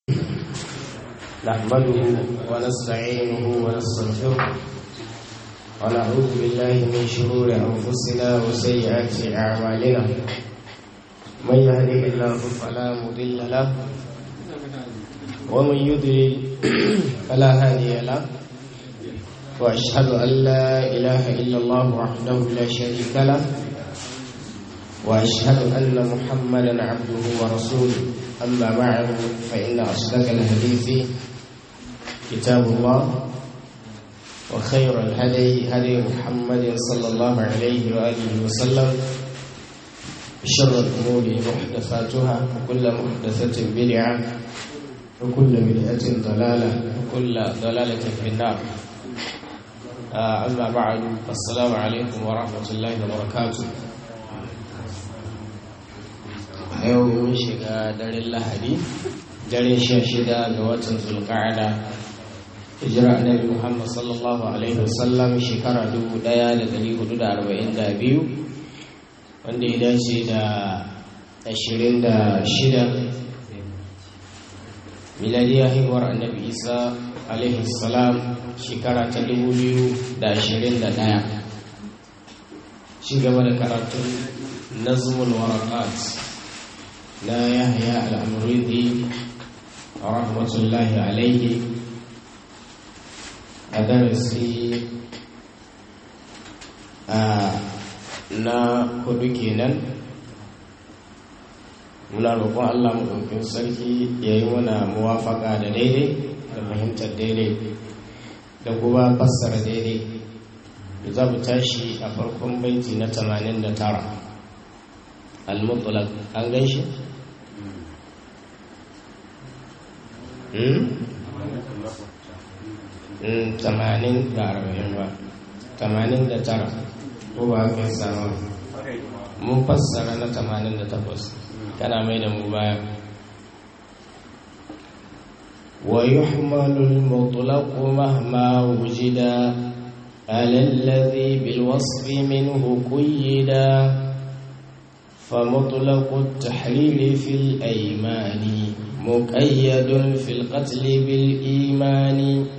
نحمده ونستعينه ونستغفره ونعوذ بالله من شرور أنفسنا وسيئات أعمالنا من يهده الله فلا مضل له ومن يضلل فلا هادي له وأشهد أن لا إله إلا الله وحده لا شريك له وأشهد أن محمدا عبده ورسوله أما بعد فإن أصدق الحديث كتاب الله وخير الهدي هدي محمد صلى الله عليه وآله وسلم شر الأمور محدثاتها وكل محدثة بدعة وكل بدعة ضلالة وكل ضلالة في النار أما بعد فالسلام عليكم ورحمة الله وبركاته a yau mun shiga daren lahadi daren sha shida ga watan zulqa'ada hijira annabi muhammad sallallahu alaihi wasallam shekara dubu daya da dari hudu da arba'in da biyu wanda ya dace da ashirin da shida miladiyar haihuwar annabi isa alaihi salam shekara ta dubu biyu da ashirin da daya shi gaba da karatun nazmul warakat na yahya al'amuridi rahmatullahi alaihi a darasi na hudu kenan muna roƙon allah maɗaukin sarki ya yi mana muwafaka da daidai da fahimtar daidai da kuma fassara daidai da za mu tashi a farkon baiti na 89 al-mutlaq an gan shi? tamanin da arba'in ba tamanin da tara ko ba haka sama mun fassara na tamanin da takwas kana mai da mu baya wa yuhmalu al-mutlaq mahma wujida ala alladhi bil wasfi minhu quyida فمطلق التحليل في الأيمان مقيد في القتل بالإيمان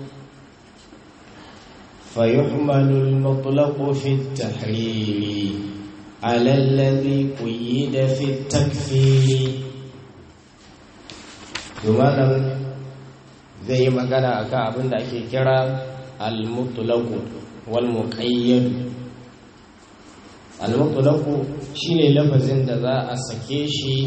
فيحمل المطلق في التحليل على الذي قيد في التكفير malam zai yi magana akan abin da ake kira al-mutlaqu wal muqayyad al-mutlaqu shine lafazin da za a sake shi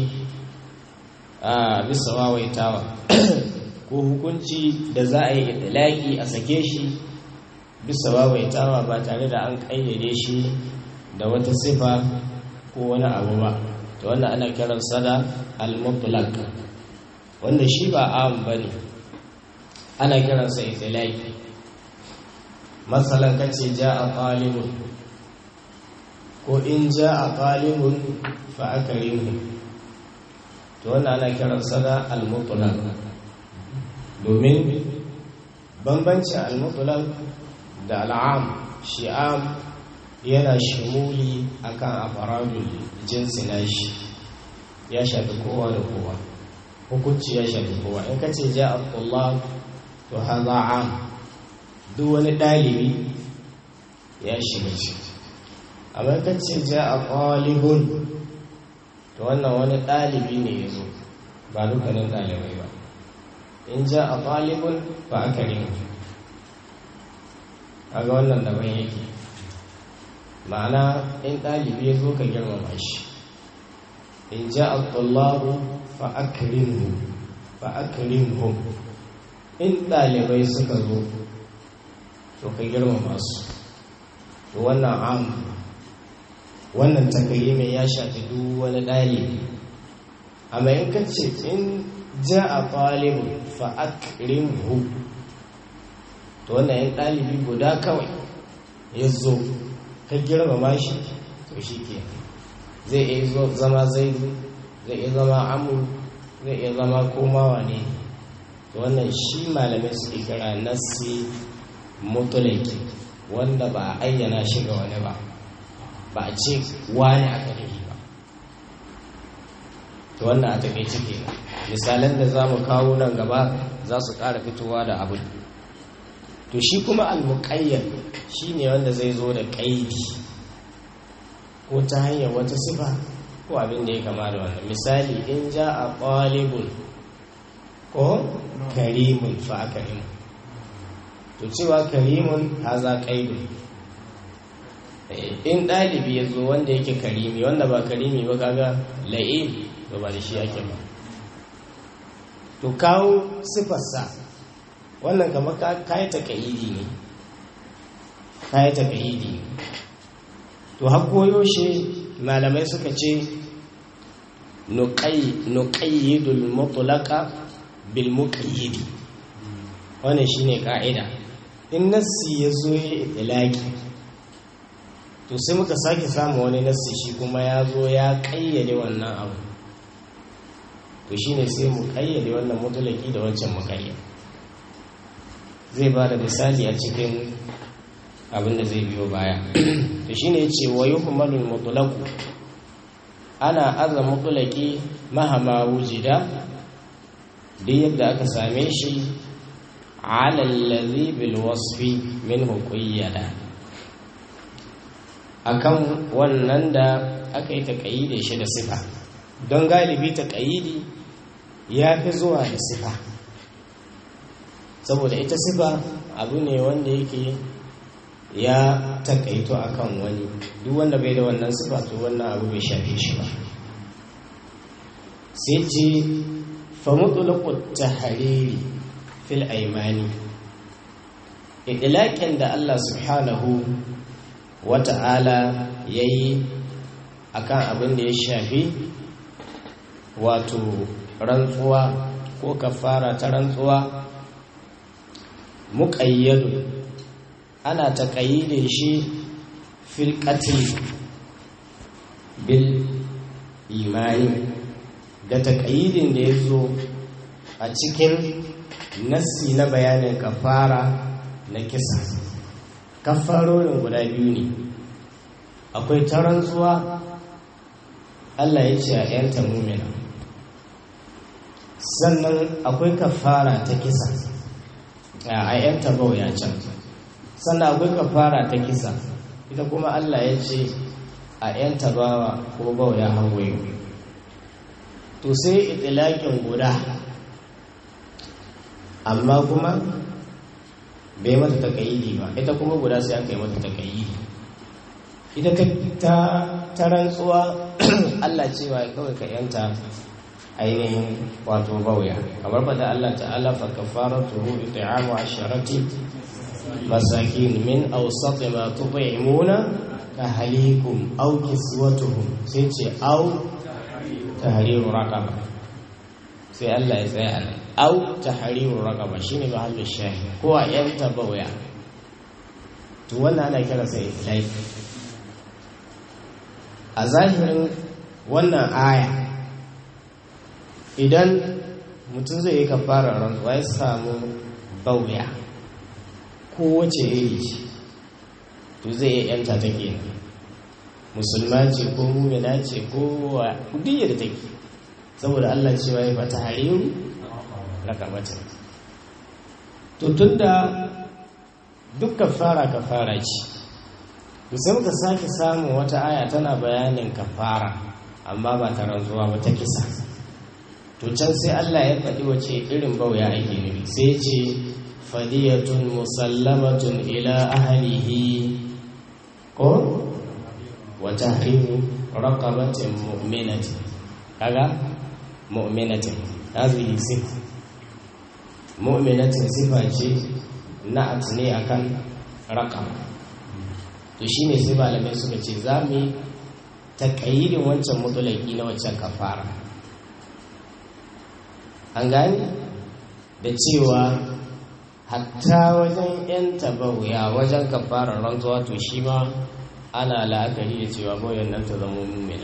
a bisa wawaitawa ko hukunci da za a yi itilaki a sake shi bisa wawaitawa ba tare da an ƙayyade shi da wata sifa ko wani abu ba to wannan ana kiran sada al-mutlaq wanda shi ba am bane ana kiransa itilaki masalan kace ja'a talibun ko in ja'a talibun fa akrimu to wannan ana kiransa da al-mutlaq domin bambancin al-mutlaq da al'am shi'am yana shimuli akan afaradul jinsi nashi ya shafi kowa da kowa hukunci ya shafi kowa in kace ja Allah to haza am duk wani dalibi ya shiga ciki amma in kace ja qalibun to wannan wani dalibi ne yazo ba dukkanin dalibai ba in ja qalibun fa akarimu kaga wannan daban yake ma'ana in ɗalibi ya zo ka girmama shi in ja al-tullabu fa akrimhu fa akrimhum in ɗalibai suka zo to ka girmama su to wannan am wannan takalimi ya shafi duk wani ɗalibi amma in ka ce in ja a ɗalibu fa akrimhu to wannan yan ɗalibi guda kawai ya zo ka girmama shi to shi ke zai iya zama zai zai iya zama amur zai iya zama komawa ne to wannan shi malamai su kira nassi mutulaki wanda ba a ayyana shi ga wani ba ba a ce wani aka nufi ba to wannan a takaice kenan misalan da za mu kawo nan gaba za su ƙara fitowa da abu to shi kuma almuƙayyar shi ne wanda zai zo da ƙaidi ko ta hanyar wata sifa ko abin da ya kama da wannan misali in ja a ƙwalibun ko karimun fa karimun to cewa karimun haza ƙaidun in ɗalibi ya zo wanda yake karimi wanda ba karimi ba kaga la'im to ba da shi yake ba to kawo sifarsa wannan kamar kayi takayidi ne kayi takayidi ne to har shi malamai suka ce nuqayyidul mutlaqa bil muqayyidi wannan shine ka'ida in nassi ya zo ya itlaqi to sai muka sake samu wani nassi shi kuma ya zo ya kayyade wannan abu to shine sai mu kayyade wannan mutulaki da wancan mukayyad zai ba da misali a cikin abin da zai biyo baya to shine yace wa yuhmalul mutlaqu ana aza mutulaki mahama wujida duk yadda aka same shi ala allazi bil wasfi minhu qayyada akan wannan da aka yi taƙayyide shi da sifa don galibi taƙayyidi ya fi zuwa da sifa saboda ita sifa abu ne wanda yake ya taƙaito akan wani duk wanda bai da wannan sifa to wannan abu bai shafe shi ba sai ce famutulakut tahariri fil aimani idilakin da Allah subhanahu wata'ala ya yi a kan abin da ya shafi wato rantsuwa ko kafara ta rantsuwa muƙayyadu ana taƙayyide shi fil bil imani da taƙayyidin da ya zo a cikin nassi na bayanin kafara na kisa kafarorin guda biyu ne akwai ta rantsuwa Allah ya ce a ‘yanta mumina sannan akwai kafara ta kisa a ‘yanta bauya can sannan akwai kafara ta kisa ita kuma Allah ya ce a ‘yanta bawa ko bauya hawaii to sai itilakin guda amma kuma bai mata takayidi ba ita kuma guda sai aka yi mata takayidi ita ta ta rantsuwa Allah cewa kawai ka yanta ainihin wato bauya kamar fada Allah ta'ala fa kafaratuhu it'amu asharati masakin min awsat ma tut'imuna ahlikum aw kiswatuhum sai ce aw tahriru raqaba sai Allah ya tsaya nan au tahriru raqaba shine mahallin shahi ko a yanta bauya to wannan ana kira sai laifi a zahirin wannan aya idan mutum zai yi kafara rantsuwa ya samu bauya ko wace iri ce to zai iya yanta ta kenan musulma ce ko mumina ce ko duk da take saboda Allah cewa ya fata hariru rakamata to tunda duk kafara kafara ce to sai muka sake samun wata aya tana bayanin kafara amma ba ta rantsuwa ba ta kisa to can sai Allah ya faɗi wace irin bauya ake nufi sai ce fadiyatun musallamatun ila ahlihi ko wa tahrimu raqabatin mu'minatin kaga mu'minatin hadhihi sifa mu'minatin sifa ce na'at ne akan raqam to shine sai malamai suka ce za mu yi taƙayyidin wancan mutulaki na wancan kafara an gani da cewa hatta wajen yan tabawuya wajen kafarar rantsuwa to shi ma ana la'akari da cewa bayan nan ta zama mummina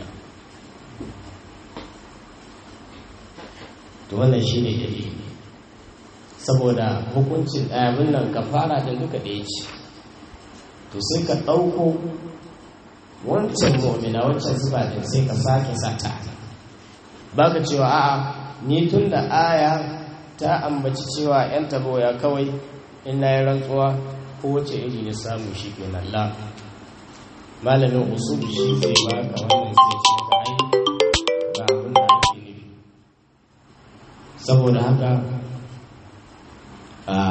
to wannan shi ne dalili saboda hukuncin ɗayabin nan kafara ɗin duka ɗaya ce to sai ka ɗauko wancan mu'mina wancan zuba ɗin sai ka sake sata baka cewa a'a ni tun da aya ta ambaci cewa yan tabo ya kawai in na yi rantsuwa ko wace iri da samu shi ke nan la malamin usul shi zai baka wannan sai ce ka ai ba abin da ake nufi saboda haka a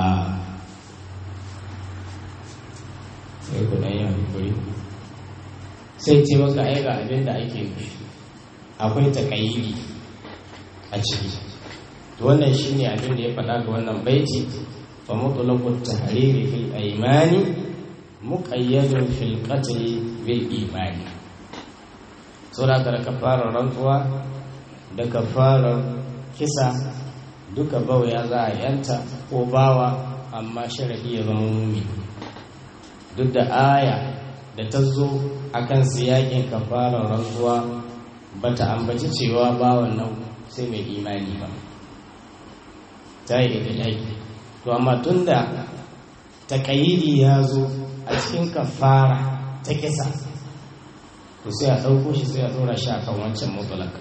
sai ku dan yi hankuri sai ce maka ai ga abin da ake nufi akwai takayyidi a ciki wannan shine abin da ya faɗa ga wannan baiti fa mutlaqu tahriri fil aymani muqayyadun fil qatl bil imani sura da kafarar rantsuwa da kafarar kisa duka bauya za a yanta ko bawa amma sharadi ya zama mumi duk da aya da ta zo akan siyakin kafarar rantsuwa bata ambaci cewa bawan nan sai mai imani ba ta yi idilaki to amma tun da taƙayidi ya zo a cikin kafara ta kisa to sai a ɗauko shi sai a ɗora shi a kan wancan mutulaka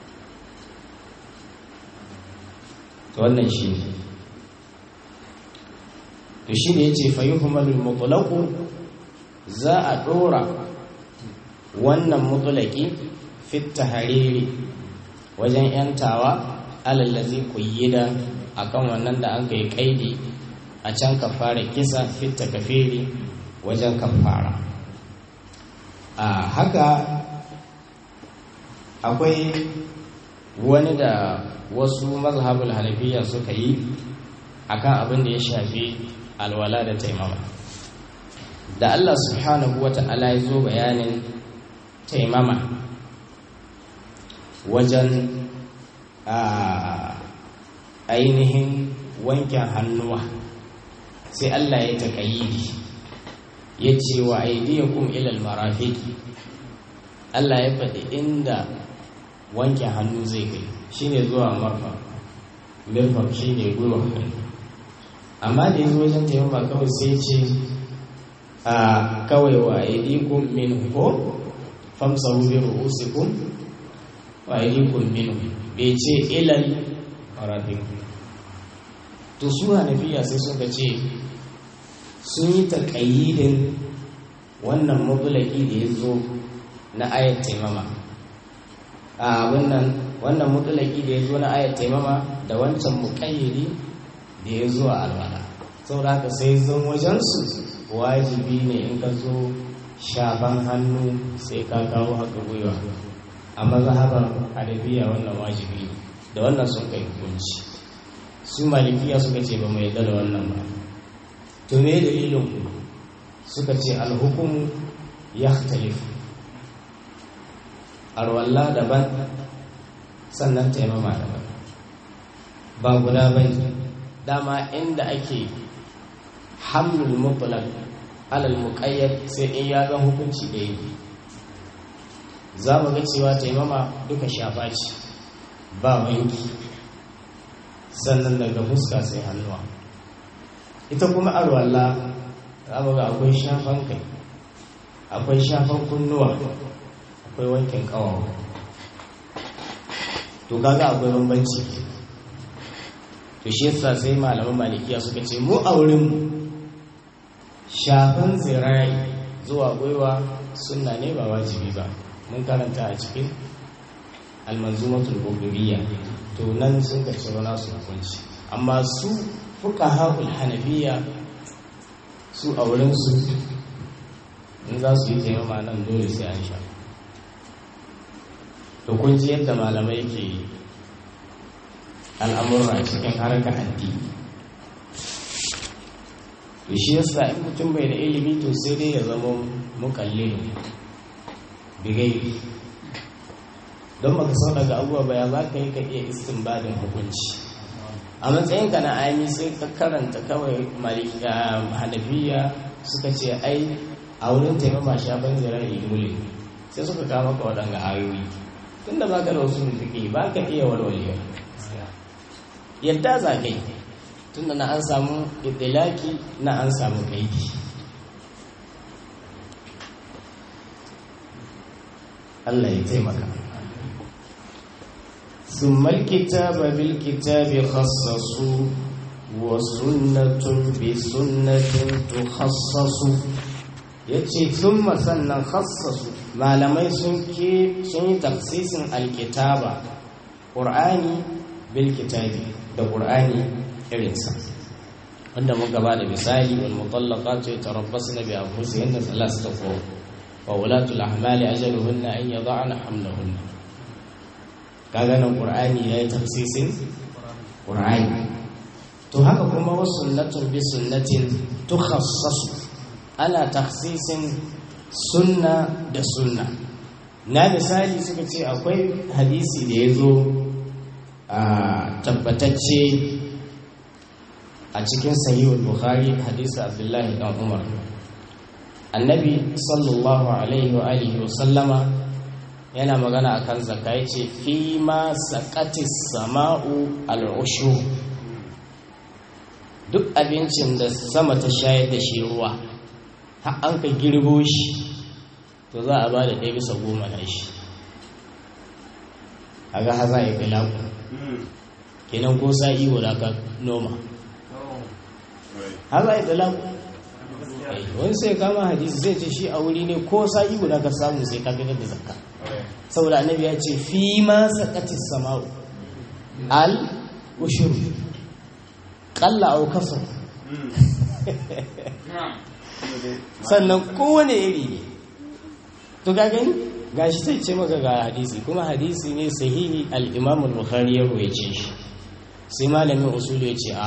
to wannan shi ne to shi ne ya ce fayi humalul mutulaku za a ɗora wannan mutulaki fit hariri wajen yantawa alallazi kuyyida akan wannan da an kai kaidi a can kafara kisa fitta kafiri wajen kafara a haka akwai wani da wasu mazhabul hanafiya suka yi akan abin da ya shafi alwala da taimama da Allah subhanahu wa ta'ala ya zo bayanin taimama wajen ainihin wankin hannuwa sai Allah ya taƙayyidi ya ce wa aidiyakum ilal marafiki Allah ya faɗi inda wankin hannu zai kai shine zuwa marfa mirfak shine gwiwa hannu amma da yanzu wajen taimaka kawai sai ce a kawai wa aidikum min ko famsahu bi ru'usikum wa aidikum min bai ce ilal marafiki to su hanafiya sai suka ce sun yi taƙayyidin wannan mabulaki da ya zo na ayat taimama a wannan wannan mutulaki da ya zo na ayat taimama da wancan muƙayyidi da ya zo a alwala saboda haka sai zan wajensu wajibi ne in ka zo shafan hannu sai ka kawo haka gwiwa a mazhabar hanafiya wannan wajibi da wannan sun kai hukunci su malikiya suka ce ba mai da wannan ba to me dalilin ku suka ce alhukumu ya talifu arwalla daban sannan taimama daban ba guda ba ne dama inda ake hamlul mutlaq alal muqayyad sai in ya ga hukunci da yake za mu ga cewa taimama duka shafa ce ba wanki sannan daga fuska sai hannuwa ita kuma arwalla za mu ga akwai shafan kai akwai shafan kunnuwa akwai wankin kawawa to kaga akwai bambanci to shi yasa sai malaman malikiya suka ce mu a wurin shafan zirai zuwa gwiwa sunna ne ba wajibi ba mun karanta a cikin almanzumatul buguriyya to nan sun kace wani su hukunci amma su fuqaha'ul hanafiya su a wurin su in za su yi taimama nan dole sai an sha to kun ji yadda malamai ke al'amurra cikin harkar addini to shi yasa in mutum bai da ilimi to sai dai ya zama mukallin bigai don baka sau daga abubuwa ba ya za ka yi ka iya istinbadin hukunci a matsayinka na aimi sai ka karanta kawai hanafiya suka ce ai a wurin taimama shafin zirar dole sai suka kama ka waɗanga ayoyi tun da baka da wasu fiƙi ba ka iya walwalewa yadda za ka yi tun da na an samu itilaki na an samu kaidi Allah ya taimaka ثم الكتاب بالكتاب خصصوا وسنة بسنة تخصص yace thumma sannan khassasu malamai sun ke sun yi taksisin alkitaba qur'ani bil kitabi da qur'ani irinsa wanda muka ba da misali wal mutallaqatu yatarabbasna bi anfusihinna thalathata quru wa ulatul ahmali ajaluhunna an yad'ana hamlahunna kaga nan qur'ani yayi tafsisin qur'ani to haka kuma wasu sunnatun bi sunnatin tukhassasu ana takhsisin sunna da sunna na misali suka ce akwai hadisi da ya zo a tabbatacce a cikin sahihul bukhari hadisi abdullahi dan umar annabi sallallahu alaihi wa alihi wa sallama yana magana akan zakka yace fi ma saqatis sama'u al'ushu duk abincin da sama ta shayar da shi ruwa har an ka girbo shi to za a ba da ɗaya bisa goma na shi a ga haza ya kai lagu kenan ko sa'i guda ka noma haza ya kai lagu wani sai kama hadisi zai ce shi a wuri ne ko sa'i guda ka samu sai ka fitar da zakka saboda annabi ya ce fi ma sakati sama'u al ushuru qalla aw kasar sannan kowane iri ne to ga gani gashi sai ce maka ga hadisi kuma hadisi ne sahihi al-imam al-bukhari ya ruwaice shi sai malamin usulu ya ce a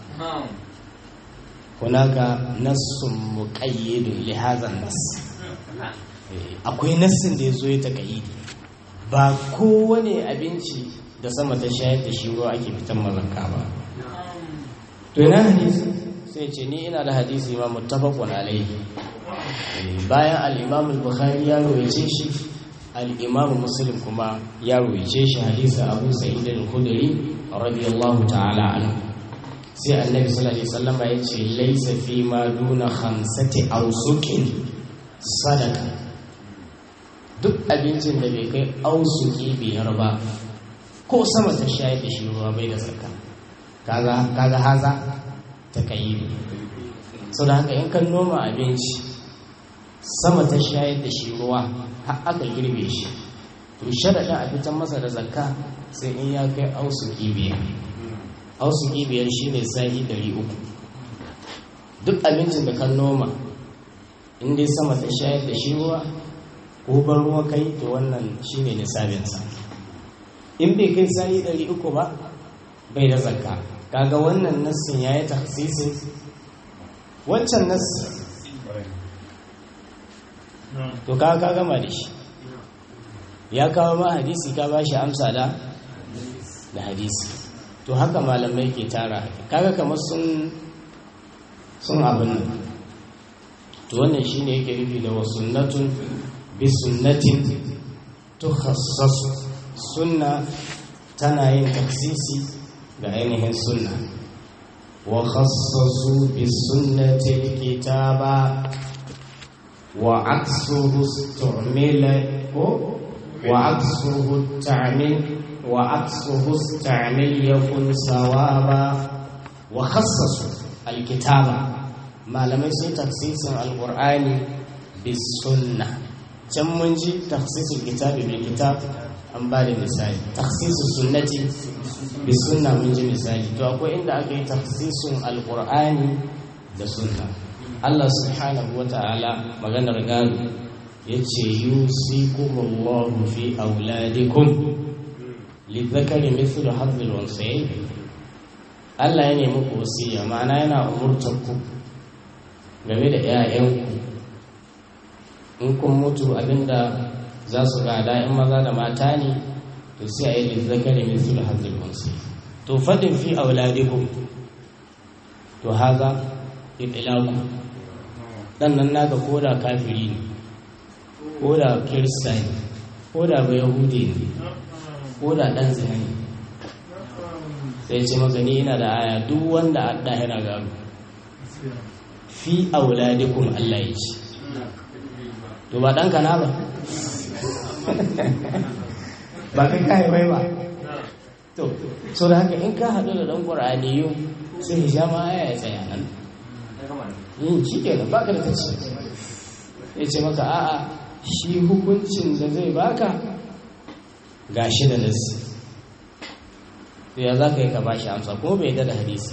hunaka nassun muqayyidun li hadha nas akwai nassin da yazo ya takayyidi ba kowane abinci da sama ta shayar da shi ruwa ake fitan mazanka ba to ina hadisi sai ce ni ina da hadisi ma muttafaqun alaihi bayan al-imam al-bukhari ya rawaice shi al-imam muslim kuma ya rawaice shi hadisi abu sa'id al-khudri radiyallahu ta'ala anhu sai annabi sallallahu alaihi wasallam ya ce laysa fi ma duna khamsati awsuqin sadaka duk abincin da bai kai ausuki biyar ba ko sama ta shayar da shi ruwa bai da zakka kaga kaga haza ta kai sau da haka in kan noma abinci sama ta shayar da shi ruwa har aka girbe shi to sharaɗin a fitan masa da zakka sai in ya kai ausuki biyar ausuki biyar shi ne sa'i ɗari uku duk abincin da kan noma in dai sama ta shayar da shi ruwa ko ban ruwa kai to wannan shi ne nisabinsa in bai kai sa'i ɗari uku ba bai da zakka kaga wannan nassin ya yi taksisin wancan nassin to ka ka gama da shi ya kawo ma hadisi ka ba shi amsa da da hadisi to haka malamai ke tara kaga kamar sun sun abin nan to wannan shine yake nufi da wasunnatun bi sunnatin tukhassasu sunna tana yin taksisi ga ainihin sunna wa khassasu bi sunnati kitaba wa aksuhu istumila ko wa aksuhu ta'mil wa aksuhu istamil yakun sawaba wa khassasu alkitaba malamai sai taksisin alqur'ani bis sunna can mun ji taksisin kitabi bil kitab an ba da misali taksisin sunnati bi sunna mun ji misali to akwai inda aka yi taksisin alqur'ani da sunna Allah subhanahu wa ta'ala maganar gado yace yusikumullahu fi auladikum lidhakari mithlu hadhil unsayayn Allah ya nemi ku wasiya ma'ana yana umurtar ku game da 'ya'yanku in kun mutu abinda za su gada in maza da mata ne to sai a yi lizzakari mai sulhu hazin wansu to fadin fi auladikum to haza itilaku dan nan naka koda kafiri ne koda kirista ne koda ba yahudi ne koda dan zina ne sai ce maka ni ina da aya duk wanda adda yana gado fi auladikum Allah ya ce to ba ɗanka na ba ba kai kayi bai ba to so da haka in ka haɗu da ɗan ƙur'aniyu sai ya ma aya ya tsaya nan yin shi ke ba ka da ta ce ya ce maka a'a shi hukuncin da zai baka ga shi da nasi to ya za ka yi ka ba shi amsa kuma bai da hadisi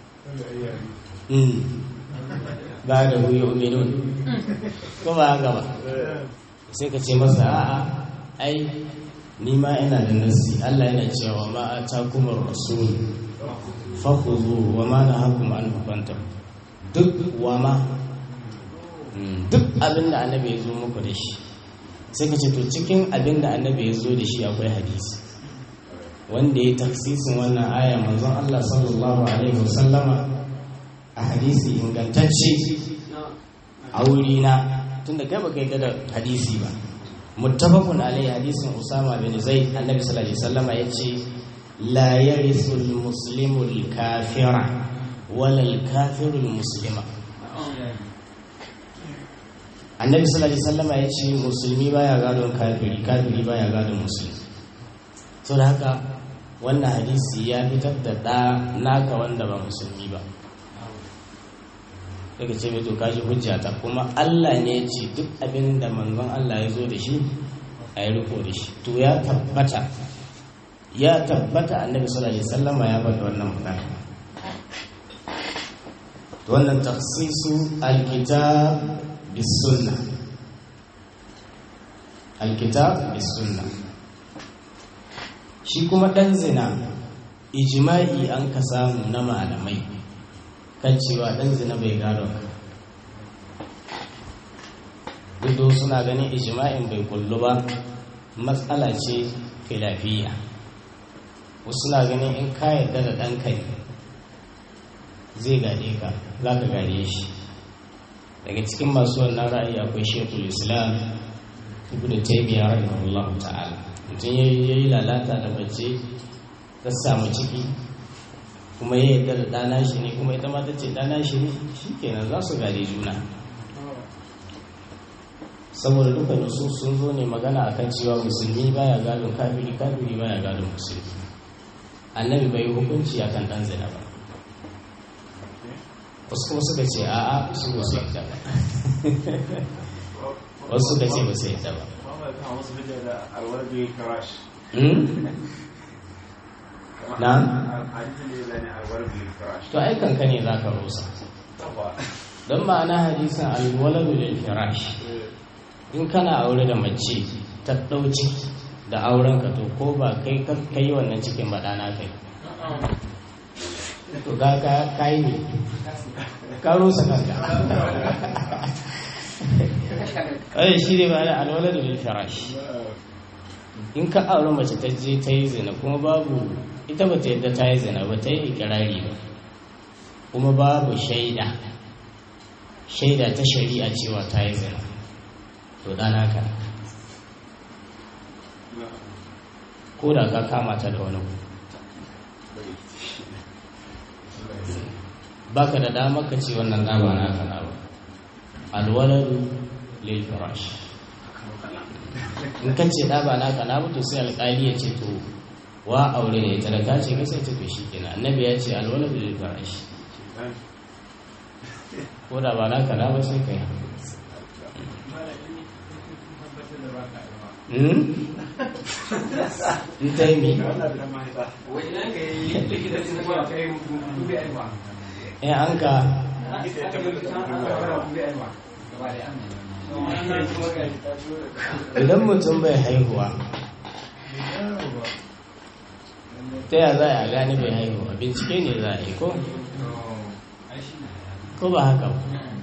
ba da huyo uminun ko ba haka ba sai ka ce masa a'a ai ni ma ina da nasi Allah yana cewa ma atakumur rasul fakhudhu wa ma nahakum an fantahu duk wa ma duk abin da annabi ya zo muku da shi sai ka ce to cikin abin da annabi ya zo da shi akwai hadisi wanda ya taksisin wannan aya manzon Allah sallallahu alaihi wasallama a hadisi ingantacce a wurina tunda kai baka yi da hadisi ba muttafaqun alaihi hadisin Usama bin Zaid annabi sallallahu alaihi wasallama yace la yarithu al-muslimu al-kafira wala al-kafiru al-muslima annabi sallallahu alaihi wasallama yace musulmi baya gadon kafiri kafiri baya gadon musulmi to da haka wannan hadisi ya fitar da ɗa naka wanda ba musulmi ba daga ce mai to kashi hujja ta kuma Allah ne ya ce duk abin da manzon Allah ya zo da shi a yi riko da shi to ya tabbata ya tabbata annabi sallallahu alaihi wasallama ya faɗi wannan magana to wannan tafsisu alkitab bis sunna alkitab bis sunna shi kuma ɗan zina ijima'i an ka samu na malamai kan cewa ɗan zina bai gado ka duk suna ganin ijima'in bai kullu ba matsala ce filafiya wasu suna ganin in ka yarda da ɗanka ne zai gade ka za ka gade shi daga cikin masu wannan ra'ayi akwai shekul islam ibn taymiyyah rahimahullahu ta'ala mutum ya yi lalata da mace ta samu ciki kuma ya yarda da ɗana shi ne kuma ita ma ta ce ɗana shi ne shi kenan za su gade juna saboda duka su sun zo ne magana akan cewa musulmi baya gadon kafiri kafiri baya gadon musulmi annabi bai yi hukunci akan ɗan zina ba wasu kuma suka ce a'a su ba su yarda ba wasu suka ce ba su yarda ba na? to ai kanka ne za ka rusa don ma'ana hadisan alwaladu lil firash in kana aure da mace ta ɗauci da auren ka to ko ba kai kai wannan cikin baɗana kai to ga ka kai ne ka rusa kanka ai shi ne ba da alwaladu lil firash in ka aure mace ta je ta yi zina kuma babu ita ba ta yadda ta yi zina ba ta yi ikirari ba kuma babu shaida shaida ta shari'a cewa ta yi zina to dana ka ko da ka kama ta da wani baka da damar ka ce wannan dama na kana ba alwaladu lil firash in kan ce ɗaba naka na mutu sai alƙali ya ce to wa aure da ita da ka ce ka sai tafi shi kenan annabi ya ce alwala bil farash ko da ba naka na ba sai kai hmm in ta yi mi in an ka idan mutum bai haihuwa ta ya za a gane bai haihuwa bincike ne za a yi ko? ko ba haka ba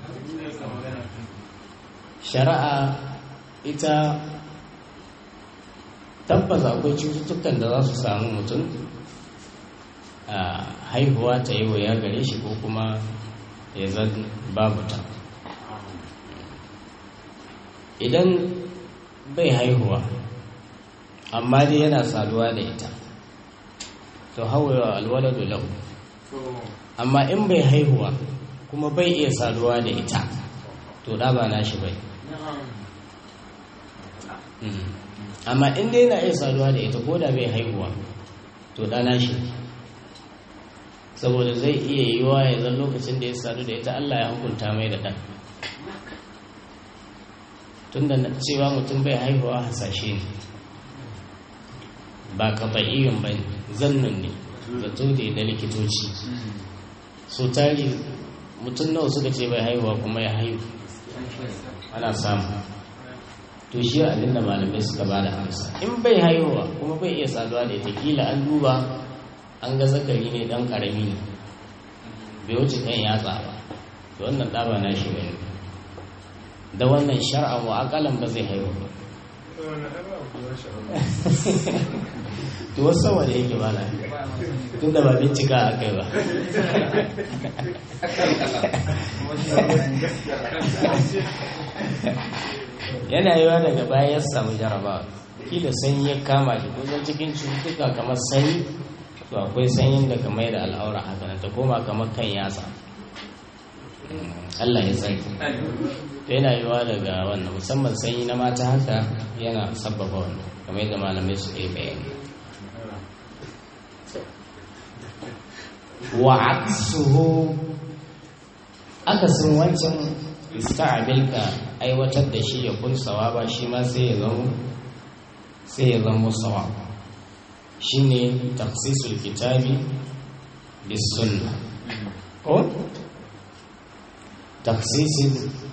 shari'a ita tabbas akwai cututtukan da za su samu mutum a haihuwa ta yi wa ya gare shi ko kuma ya zan babu ta idan bai haihuwa amma dai yana saduwa da ita to hawa alwaladu lahu amma in bai haihuwa kuma bai iya saduwa da ita to da ba nashi bai amma in dai yana iya saduwa da ita ko da bai haihuwa to ɗana shi saboda zai iya yiwa ya zan lokacin da ya sadu da ita Allah ya hukunta mai da ɗan tunda cewa mutum bai haihuwa hasashe ne ba kafa'iyyun ba zannun ne zato da na likitoci so tari mutum nawa suka ce bai haihuwa kuma ya haihu ana samu to shi abin da malamai suka ba da amsa in bai haihuwa kuma bai iya saduwa da ita kila an duba an ga zakari ne dan karami ne bai wuce kan yatsa ba to wannan ɗaba na shi bane da wannan shar'a wa akalan ba zai haihu ba to wasu sama da yake ba na tun da ba bincika a kai ba yana yiwa daga baya ya samu jaraba kila sanyi ya kama shi kusan cikin cututtuka kamar sanyi to akwai sanyin da kamar da al'aura haka ta koma kamar kan yatsa Allah ya tsaki to yana yiwa daga wannan musamman sanyi na mata haka yana sabbaba wannan kamar yadda malamai su yi bayani wa aksuhu akasin wancan ista'abilka aiwatar da shi ya kun sawaba shi ma sai ya zama sai ya zama sawab shine takhsisul kitabi bis sunna ko takhsisul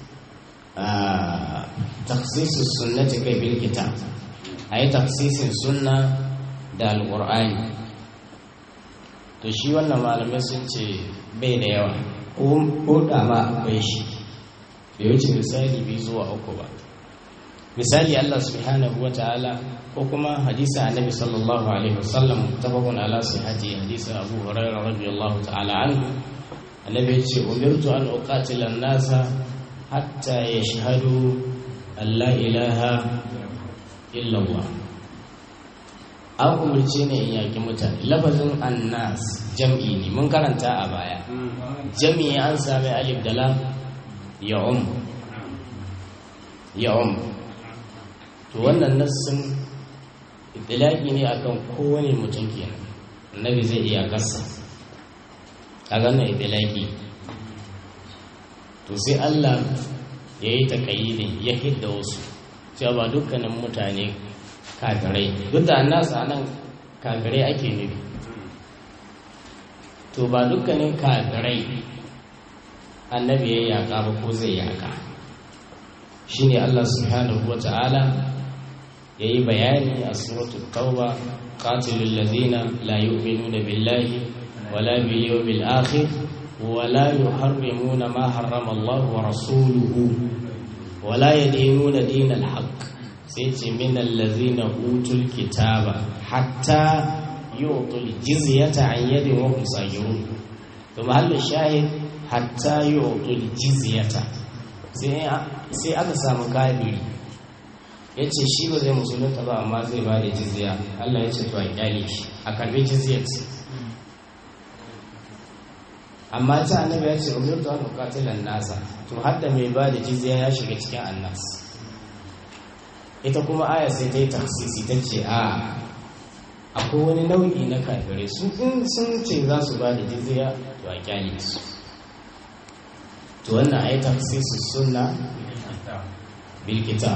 takhsisus sunnati kai bil kitab ayi takhsisin sunna da alqur'ani to shi wannan malamai sun ce bai da yawa ko da ma akwai shi bai wuce misali biyu zuwa uku ba misali Allah subhanahu wa ta'ala ko kuma hadisi annabi sallallahu alaihi wasallam tafakun ala sihhati hadisi Abu Hurairah radiyallahu ta'ala anhu annabi ya ce umirtu an uqatila an-nasa hatta yashhadu an la ilaha illa Allah an umarce ne in yaki mutane lafazin annas jam'i ne mun karanta a baya jam'i an sami alif da lam ya um ya um to wannan nassin itilaki ne akan kowane mutum kenan annabi zai iya gasa a ganin itilaki to sai Allah ya yi taƙayyidin ya hidda wasu cewa ba dukkanin mutane kafirai duk da annasa nan kafirai ake nufi to ba dukkanin kafirai annabi ya yaƙa ba ko zai yaƙa shine Allah subhanahu wa ta'ala ya yi bayani a suratul tauba qatilul ladina la yu'minuna billahi wala bil yawmil akhir wala yuharrimuna ma harrama Allah wa rasuluhu wala yadinuna dinal haqq sai ce minan lazina utul kitaba hatta yu'tul jizyata an yadin wa hum sagirun to mahallu shahid hatta yu'tul jizyata sai sai aka samu kafiri yace shi ba zai musulunta ba amma zai ba da jizya Allah ya ce to a kyale shi a karbi jizyat amma ta annabi ya ce umirtu an uqatilan nasa to hadda mai ba da jizya ya shiga cikin annas ita kuma aya sai ta yi taksisi ta ce a akwai wani nau'i na kafirai su in sun ce za su ba da jizya to a kyale su to wannan ai taksisi sunna bil kitab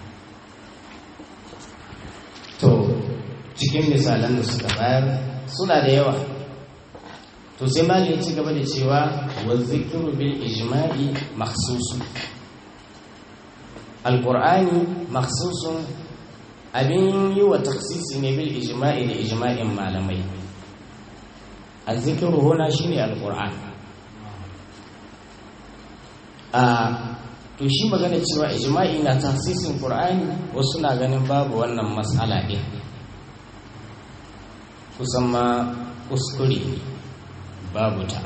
to cikin misalan da suka bayar suna da yawa to sai mali ya ci gaba da cewa wa zikru bil ijma'i makhsusu alƙur'ani maksusun abin yi wa taksisi ne bil ijma'i da ijma'in malamai a zikiru huna shi ne alƙur'an a to shi magana cewa ijma'i na taksisin ƙur'ani wasu na ganin babu wannan matsala ɗin kusan ma kuskure babu ta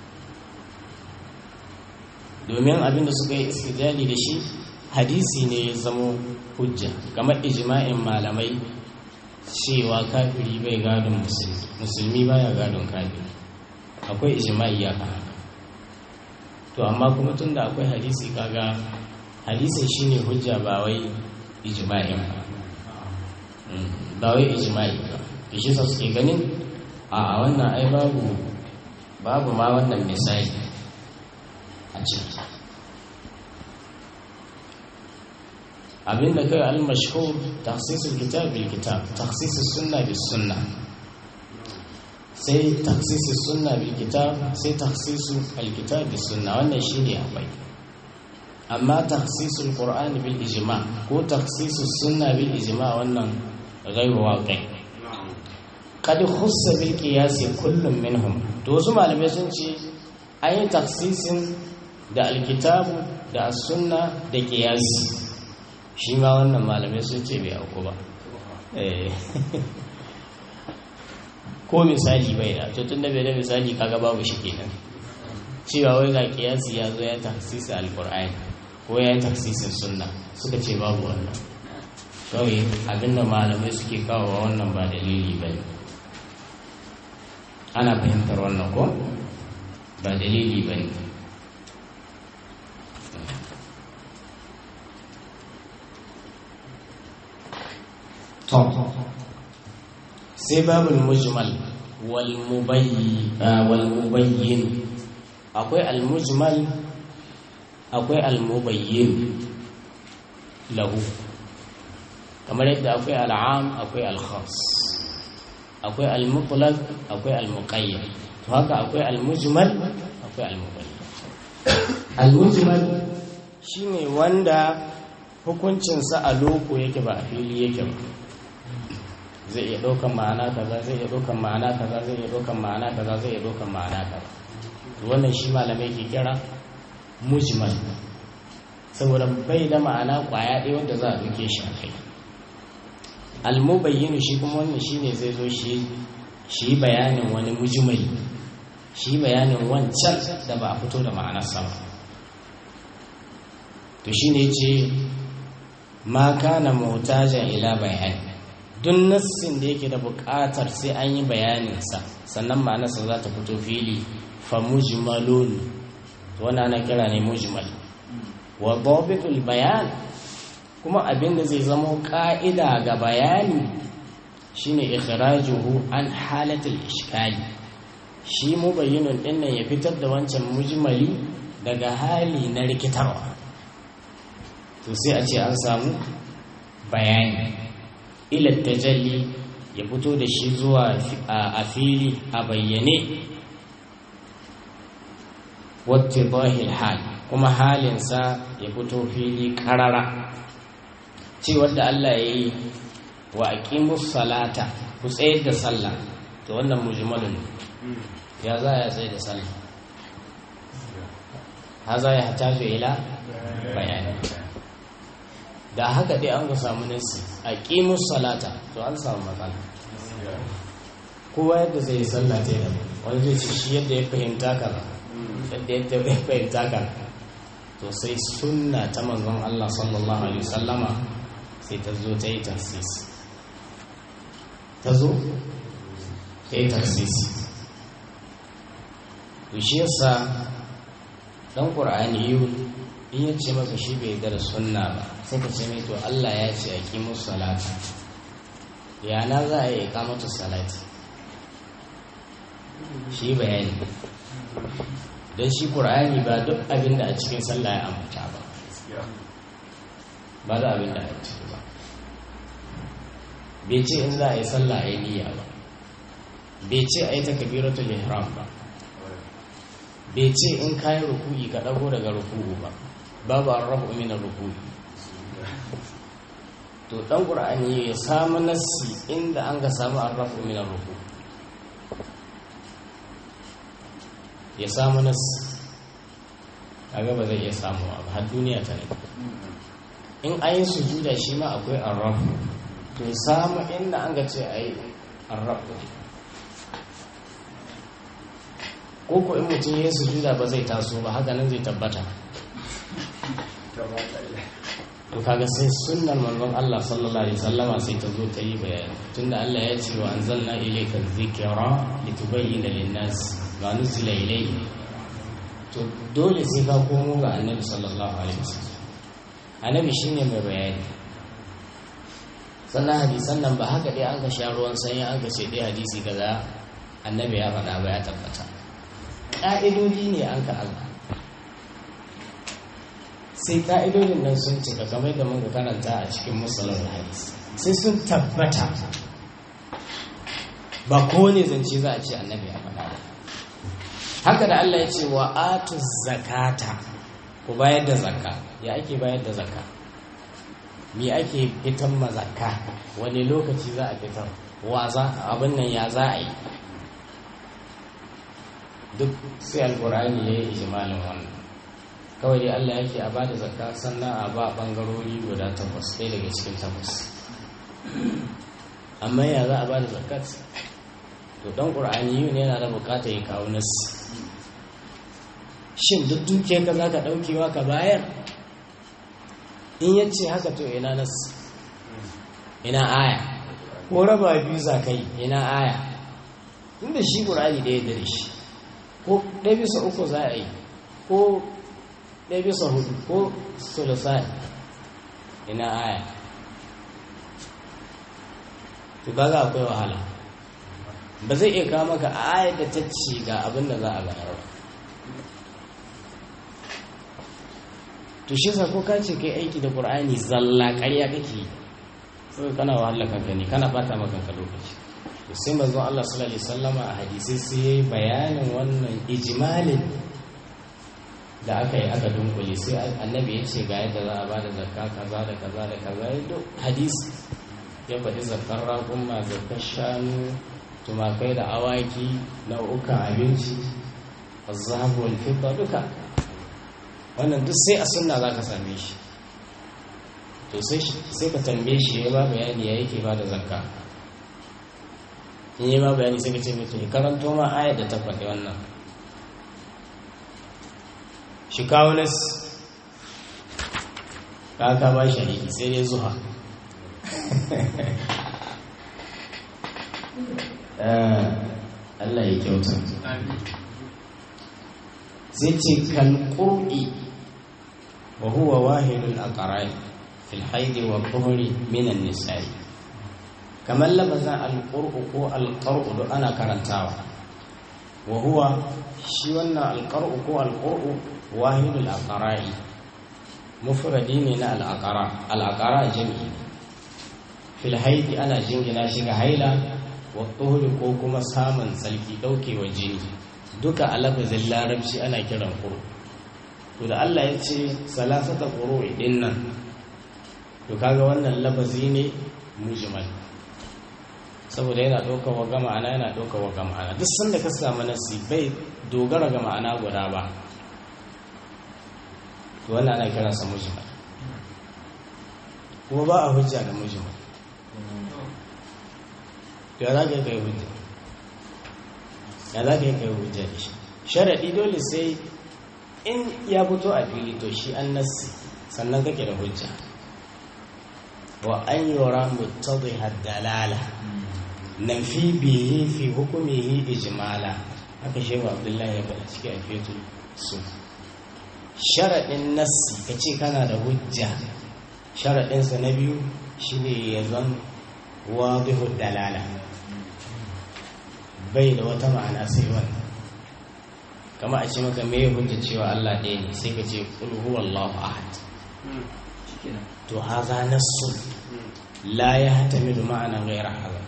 domin abinda suka yi istijali da shi hadisi ne ya zamo hujja kamar ijma'in malamai cewa kafiri bai gadon musulmi musulmi baya gadon kafiri akwai ijma'i ya kan haka to amma kuma tun da akwai hadisi kaga hadisin shine hujja ba wai ijma'in ba ba wai ijma'i ba shi sa suke ganin a wannan ai babu babu ma wannan misali a ciki abinda kai al-mashhur takhsisul kitab bil kitab takhsisus sunna bis sunna sai takhsisus sunna bil kitab sai takhsisu al kitab bis sunna wannan shine akwai amma takhsisul qur'an bil ijma ko takhsisus sunna bil ijma wannan ghairu waqi qad khussa bil qiyas kullum minhum to wasu malamai sun ce an yi takhsisin da alkitabu da sunna da qiyasi shi ma wannan malamai sun ce bai auku ba ko misali bai da to tun da bai da misali kaga babu shi kenan cewa wai ga kiyasi ya zo ya taksisi alkur'ani ko ya yi taksisin sunna suka ce babu wannan kawai abinda malamai suke kawo wannan ba dalili ba ne ana fahimtar wannan ko ba dalili ba ne to sai babul mujmal wal mubayyin akwai al mujmal akwai al mubayyin lahu kamar yadda akwai al am akwai al khas akwai al mutlaq akwai al muqayyad to haka akwai al mujmal akwai al mubayyin al mujmal shine wanda hukuncinsa a loko yake ba a fili yake ba zai iya ɗaukan ma'ana kaza zai iya ɗaukan ma'ana kaza zai iya ɗaukan ma'ana kaza zai iya ɗaukan ma'ana kaza wannan shi malamai ke kira mujmal saboda bai da ma'ana kwaya ɗaya wanda za a ɗauke shi a kai almubayyinu shi kuma wannan shi ne zai zo shi shi bayanin wani mujmali shi bayanin wancan da ba a fito da ma'anarsa ba to shi ne ce ma kana mutajen ila bayani duk nassin da yake da buƙatar sai an yi bayaninsa sannan ma'anarsa za ta fito fili fa mujmalun wannan ana kira ne mujmal wa dabitul bayan kuma abin da zai zama ƙa'ida ga bayani shine ikhrajuhu an halatul ishkali shi mubayyinun din nan ya fitar da wancan mujmali daga hali na rikitarwa to sai a ce an samu bayani ila tajalli ya fito da shi zuwa a fili a bayyane wata bahil hal kuma halinsa ya fito fili karara cewar da Allah ya yi wa aqimus salata ku tsayar da sallah to wannan mujmalun ya za ya tsayar da sallah haza ya hataju ila bayani da haka dai an ga samu nasi a ƙimus salata to an samu matsala kowa yadda zai yi sallah ta yi wani zai ce shi yadda ya fahimta ka ba yadda yadda ya fahimta ka to sai sunna ta manzon Allah sallallahu alaihi wasallama sai ta zo ta yi taksis ta zo ta yi taksis to shi yasa dan qur'ani yau in ya ce maka shi bai da sunna ba sai ka ce mai to Allah ya ce a ƙi musu salati ya na za a yi ikamatu salati shi bayani don shi ƙur'ani ba duk abin da a cikin sallah ya ambata ba ba da abin da a ciki ba bai ce in za a yi sallah a yi niyya ba bai ce a yi takabiratul ihram ba bai ce in kayi ruku'i ka ɗago daga ruku'u ba babu an rabu min ruku'i to dan qur'ani ya samu nassi inda an ga samu an rabu min ruku ya samu nassi kaga ba zai iya samu ba har duniya ta ne in an yi sujuda shi ma akwai an rabu to ya samu inda an ga ce a yi an rabu ko ko in mutum ya yi sujuda ba zai taso ba haka nan zai tabbata to kaga sai sunnar manzon Allah sallallahu alaihi wasallama sai ta zo ta yi bayani tunda Allah ya ce wa anzalna ilayka dhikra litubayyana lin-nas ma nuzila ilayhi to dole sai ka komo ga annabi sallallahu alaihi wasallam annabi shine mai bayani sannan hadisan nan ba haka dai an ka sha ruwan sanyi an ka ce dai hadisi kaza annabi ya faɗa ba ya tabbata ƙa'idodi ne an ka Allah sai ƙa'idodin nan sun cika kamar da muka karanta a cikin musulun hadis sai sun tabbata ba kowane zance za a ce annabi ya faɗa ba haka da Allah ya ce wa atu zakata ku bayar da zakka ya ake bayar da zakka me ake fitar ma zakka wani lokaci za a fitar wa za abin nan ya za a yi duk sai alkur'ani ya yi ijimalin wannan kawai dai Allah yake a bada zakka sannan a ba bangarori guda takwas ɗaya daga cikin takwas amma ya za a bada zakkat to dan qur'ani yau ne yana da bukata ya kawo nas shin duk dukiyar ka zaka daukewa ka bayar in yace haka to ina nas ina aya ko raba biyu za kai ina aya inda shi qur'ani da ya dare shi ko ɗaya bisa uku za a yi ko ɗaya bisa hudu ko sulusai ina aya to kaga akwai wahala ba zai iya kawo maka ayar da ta ce ga abin da za a bayar to shi sa ko ka ce kai aiki da qur'ani zalla ƙarya kake sai kana wahala kanka ne kana bata maka kanka lokaci to sai manzon Allah sallallahu alaihi wasallama a hadisi sai yayi bayanin wannan ijmalin da aka yi aka dunkule sai annabi ya ce ga yadda za a bada zakka kaza da kaza da kaza ya duk hadisi ya faɗi zakkar raƙumma zakkar shanu tumakai da awaki nau'ukan abinci azabu wal fidda duka wannan duk sai a sunna za ka same shi to sai ka tambaye shi ya ba bayani ya yake ba da zakka in yi ma bayani sai ka ce mai to karanto ma ayat da ta faɗi wannan shi kawo nas ka ka ba shi aiki sai dai zuha Allah ya kyauta zai ce kalƙur'i wa huwa wahidul aqra'i fil haidi wa tuhuri minan nisa'i kamar labazan alƙur'u ko alƙar'u da ana karantawa wa huwa shi wannan alƙar'u ko alƙur'u wahidul aqra'i mufradi ne na al'aqara al'aqara jami'i fil haidi ana jingina shi ga haila wa tuhuri ko kuma samun tsarki ɗaukewa jini duka a lafazin larabci ana kiran ƙuru to da Allah ya ce salasata ƙuru ɗin nan to kaga wannan lafazi ne mujmal saboda yana ɗaukar wa ga ma'ana yana ɗaukar wa ga ma'ana duk sanda ka samu nasi bai dogara ga ma'ana guda ba to wannan ana kiransa mujmal kuma ba a hujja da mujmal ya za ka yi kai hujja ya za ka yi kai hujja da shi sharaɗi dole sai in ya fito a fili to shi an nassi sannan kake da hujja wa an yura muttadhi dalala nan fi bihi fi hukumihi ijmala haka shehu abdullahi ya faɗa cikin alfetu su sharaɗin nassi ka ce kana da hujja sharaɗinsa na biyu shine ya zan wadihu dalala bai da wata ma'ana sai wannan kama a ce maka me ya hujja cewa Allah ɗaya ne sai ka ce qul huwallahu ahad to haza nassu la yahtamilu ma'ana ghayra hadha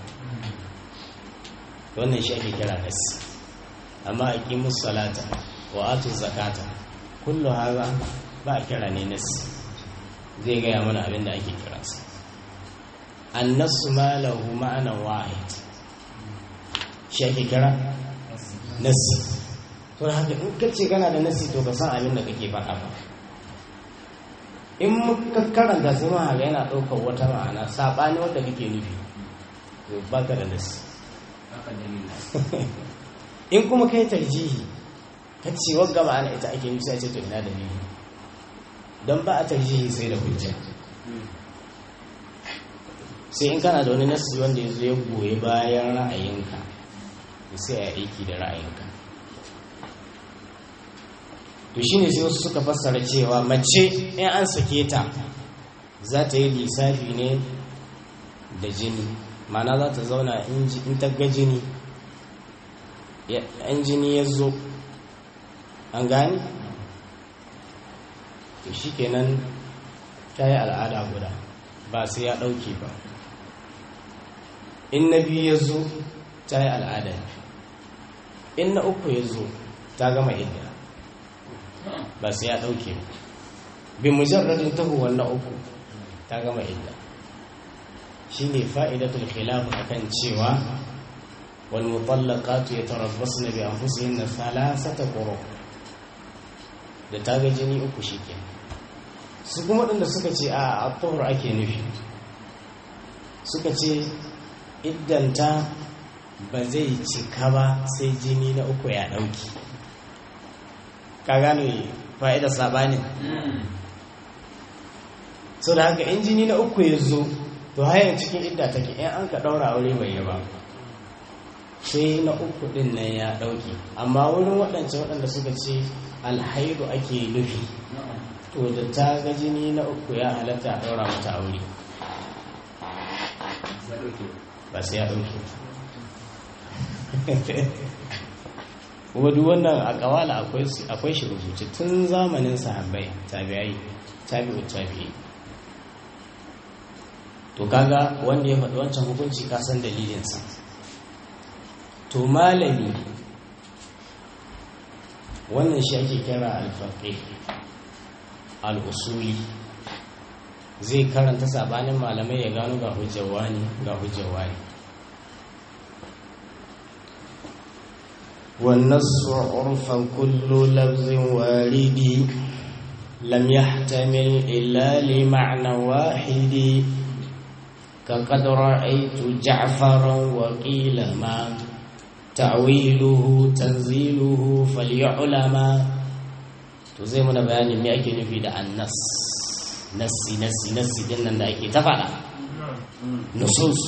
wannan shi ake kira nassi amma aqimus salata wa atu zakata kullu haza ba a kira ne nassi zai gaya mana abin da ake kira sa annasu ma lahu ma'anan wahid shi ake kira nasi to haka in kace kana da nasi to ka san abin da kake faɗa ba in muka karanta sai ma haka yana ɗaukar wata ma'ana saɓani wanda kake nufi to baka da nasi in kuma kai tarjihi ka ce wagga ma'ana ita ake nufi sai ce to ina dalili don ba a tarjihi sai da hujja sai in kana da wani nasi wanda ya zo ya goyi bayan ra'ayinka sai a aiki da ra'ayinka to shine sai wasu suka fassara cewa mace in an sake ta za ta yi lissafi ne da jini mana za ta zauna in ta ga jini yan jini ya zo an gani to shi kenan ta yi al'ada guda ba sai ya ɗauke ba in na biyu ya zo ta yi al'ada in na uku ya zo ta gama idda ba sai ya ɗauke ba bi mujarradin tahowar na uku ta gama idda shi ne fa'idatul khilaf akan cewa wal mutallaqatu yatarabbasna bi anfusihinna thalathata quru da ta ga jini uku shikenan su kuma waɗanda suka ce a at ake nufi suka ce iddanta ba zai cika ba sai jini na uku ya ɗauki ka gane fa'idar saɓanin so da haka in jini na uku ya zo to hayar cikin idda take in an ka ɗaura aure bai yi ba sai na uku ɗin nan ya ɗauki amma wurin waɗance waɗanda suka ce alhaidu ake nufi to da ta ga jini na uku ya halatta a ɗaura mata aure ba sai ya ɗauke kuma duk wannan a ƙawala akwai shi rubuce tun zamanin sahabbai tabi'ai tabi'u tabi'i to kaga wanda ya faɗi wancan hukunci ka san dalilinsa to malami wannan shi ake kira alfaƙi al'usuli zai karanta sabanin malamai ya gano ga hujjawa ne ga hujjawa ne والنص عرفا كل لفظ وارد لم يحتمل إلا لمعنى واحد كقد رأيت جعفرا وقيل ما تعويله تنزيله فليعلما تزي من بيان me ake nufi da annas nassi nassi nassi din nan da ake ta faɗa nusus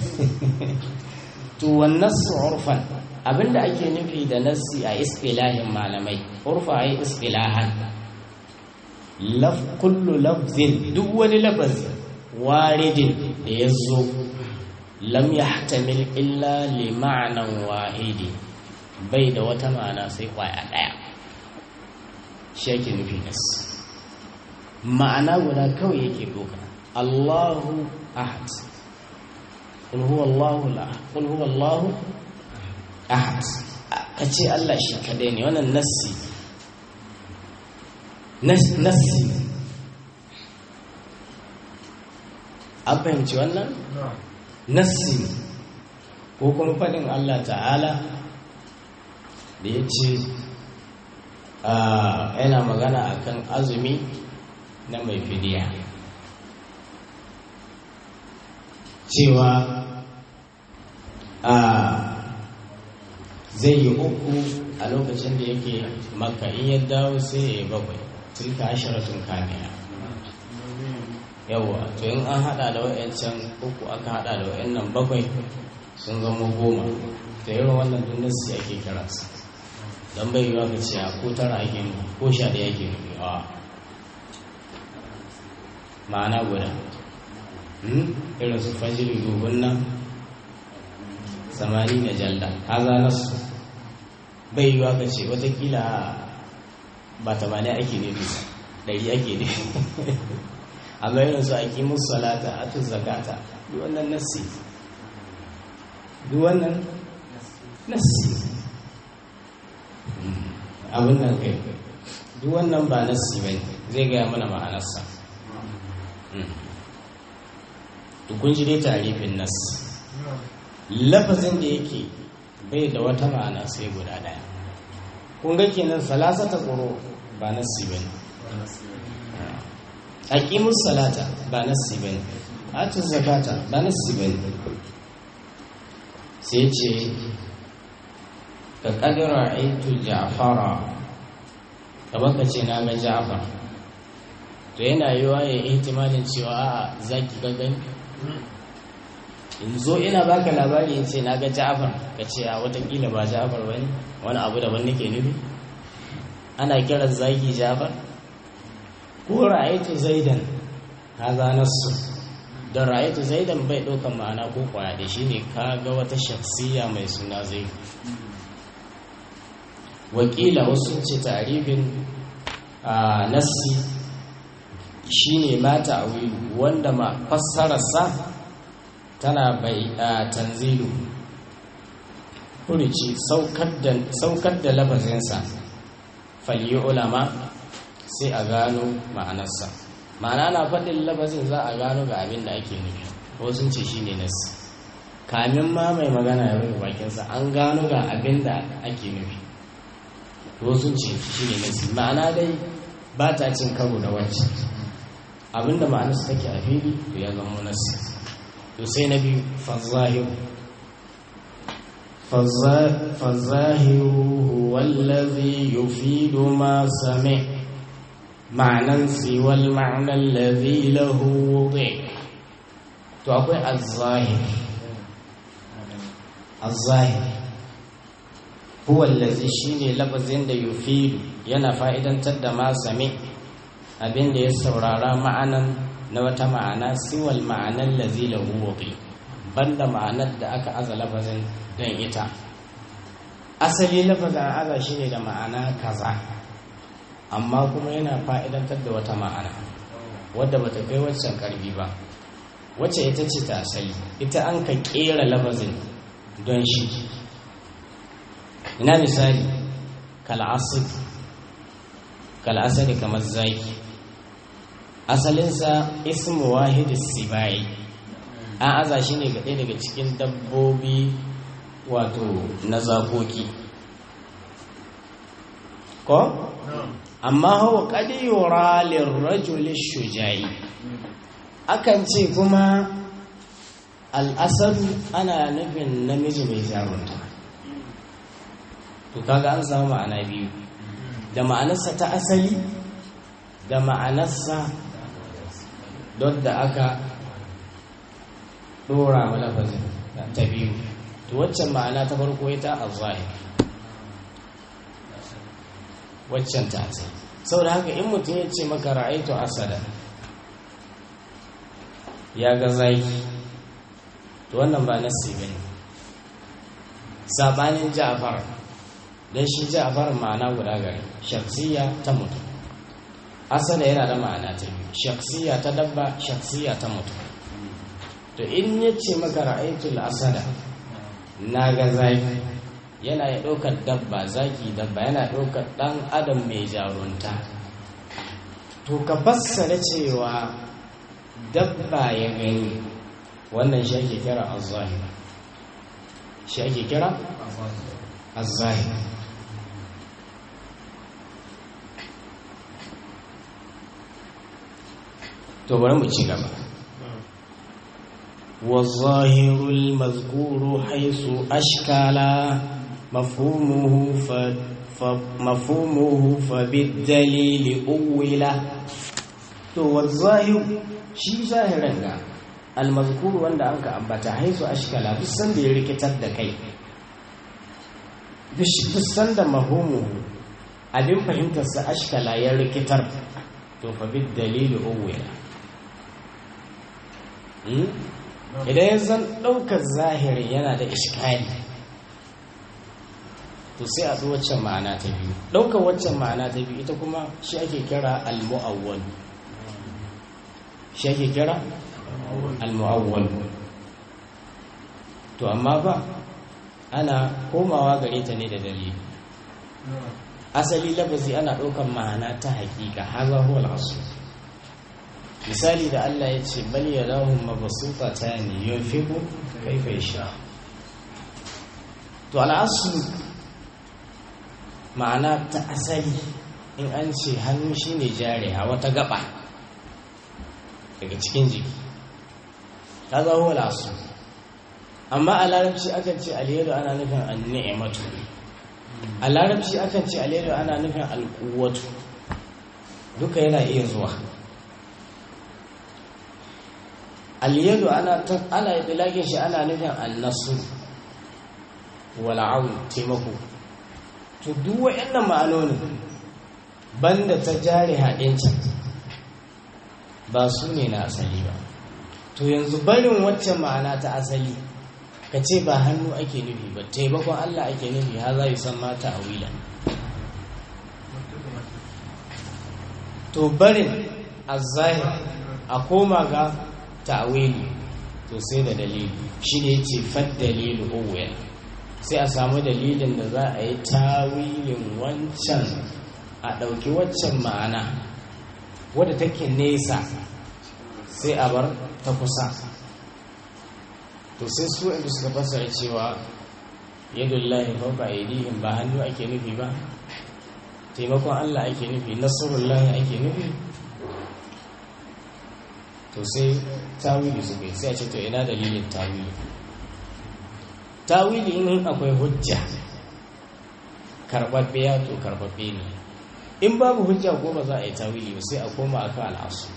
to wan nassu urfan abinda ake nufi da nassi a istilahin malamai urfa ai istilahan laf kullu lafzin duk wani lafazi waridin da ya zo lam yahtamil illa li ma'anan wahidi bai da wata ma'ana sai kwaya daya shi yake nufi nassi ma'ana guda kawai yake doka Allahu ahad qul huwa Allahu la qul huwa Allahu ahad kace Allah shi kadai ne wannan nassi nassi an fahimci wannan nassi ko kuma faɗin Allah ta'ala da ya ce yana magana akan azumi na mai fidiya cewa zai yi uku a lokacin da yake maka in ya dawo sai ya yi bakwai tilka ashiratun kamila yawa to in an hada da wa'yancan uku aka hada da wa'yannan bakwai sun zama goma da yawan wannan dunnasi ake kiransa don bai yiwa ka ce ko tara ake ko sha ɗaya ake nufi a ma'ana guda irin su fajiri dubun nan samani na jalda haza nasu bai yiwa ka ce watakila ba tamani ake nufi ɗari ake nufi amma irin su ake musu salata a tun zakata duk wannan nassi duk wannan nassi abin nan kai duk wannan ba nassi bai zai gaya mana ma'anarsa kun ji dai tarifin nas lafazin da yake bai da wata ma'ana sai guda daya kun ga kenan salasata tsoro ba nassi bane aqimus salata ba nassi bane atu zakata ba nassi bane sai ce ka kadira aitu ja'fara kamar ka ce na ga ja'far to yana yiwa ya ihtimalin cewa a zaki ga gani in zo ina baka labari in ce na ga ja'far ka ce a watakila ba ja'far ba ne wani abu daban nake nufi ana kiran zaki ja'far ko ra'aytu zaidan haza nasu da ra'aytu zaidan bai ɗaukan ma'ana ko kwaya da shi ne ka ga wata shaksiya mai suna zai wakila wasu ce tarifin a nassi shine ma ta'wilu wanda ma fassararsa tana bai a tanzilu kurici saukar da lafazinsa faliyi ulama sai a gano ma'anarsa ma'ana na faɗin lafazin za a gano ga abin da ake nufi wasu ce shine nassi kamin ma mai magana ya rufe bakinsa an gano ga abin da ake nufi wasu ce shi ne nasi ma'ana dai ba ta cin karo da wancan abinda ma'anarsa take a fili to ya zama nasi to sai na biyu fazahiru fazahiru wallazi yufidu ma sami ma'anan siwal ma'anan lazi lahu wuɗe to akwai azahir azahir huwa allazi shine lafazin da yufidu yana fa'idantar da ma sami abin da ya saurara ma'anan na wata ma'ana siwal ma'anan lazi lahu wuqi banda ma'anar da aka aza lafazin don ita asali lafazin aza shine da ma'ana kaza amma kuma yana fa'idantar da wata ma'ana wadda bata kai waccan karbi ba wacce ita ce ta asali ita an ka kera lafazin don shi ina misali kal'asari kamar zaki asalinsa ismu wahidis sibai an aza shi ne gaɗe daga cikin dabbobi wato na zakoki ko? amma hawa ƙadiyora lirrajuli shujayi akan ce kuma al'asaru ana nufin namiji mai jarunta to kaga an samu ma'ana biyu da ma'anarsa ta asali da ma'anarsa don da aka dora malafazin ta biyu to waccan ma'ana ta farko ita a zahir waccan ta asali saboda haka in mutum ya ce maka ra'aitu asada ya ga zaki to wannan ba nasi bane sabanin ja'far dan shi ja'far ma'ana guda gari shaksiya ta mutum asada yana da ma'ana ta biyu shaksiya ta dabba shaksiya ta mutum to in ya ce maka ra'aitul asada na ga zaki yana ya ɗaukar dabba zaki dabba yana ɗaukar ɗan adam mai jarunta to ka fassara cewa dabba ya gani wannan shi ake kira azzahir shi ake kira azzahir to bari mu ci gaba والظاهر المذكور حيث أشكال مفهومه ف... فمفهومه فبالدليل أوله to والظاهر shi zahirin ga almazkuru wanda an ka ambata haisu ashkala duk sanda ya rikitar da kai duk sanda mahumu abin fahimtarsa ashkala ya rikitar to fa bid dalili uwila idan ya zan ɗaukar zahirin yana da iskali to sai a waccan ma'ana ta biyu ɗaukar waccan ma'ana ta biyu ita kuma shi ake kira al-mu'awwal shi ake kira al-mu'awwal to amma ba ana komawa gare ta ne da dalili asali lafazi ana ɗaukar ma'ana ta hakika haza huwa al-asl misali da Allah ya ce bal yadahum mabsutatan yunfiqu kayfa yasha to al-asl ma'ana ta asali in an ce hannu shine jari a wata gaba daga cikin jiki ta zaho lasu amma a larabci akan ce alheru ana nufin anni'imatu a larabci akan ce alheru ana nufin alkuwatu duka yana iya zuwa alheru ana ana yi shi ana nufin annasu wal'aun taimako to duk wa'annan ma'anonin banda ta jari haɗincan ba su ne na asali ba to yanzu barin waccan ma'ana ta asali ka ce ba hannu ake nufi ba taimakon Allah ake nufi ha za yi san mata a wila to barin azzahir a koma ga ta'wili to sai da dalili shi ne ce fad dalilu uwel sai a samu dalilin da za a yi tawilin wancan a ɗauki waccan ma'ana wadda take nesa sai a bar ta kusa to sai su inda suka fasara cewa yadullahi fauka aidihim ba hannu ake nufi ba taimakon Allah ake nufi nasarullahi ake nufi to sai tawili su kai sai a ce to ina dalilin tawili tawili in akwai hujja karɓaɓɓe ya to karɓaɓɓe ne in babu hujja ko ba za a yi tawili ba sai a koma aka al'asu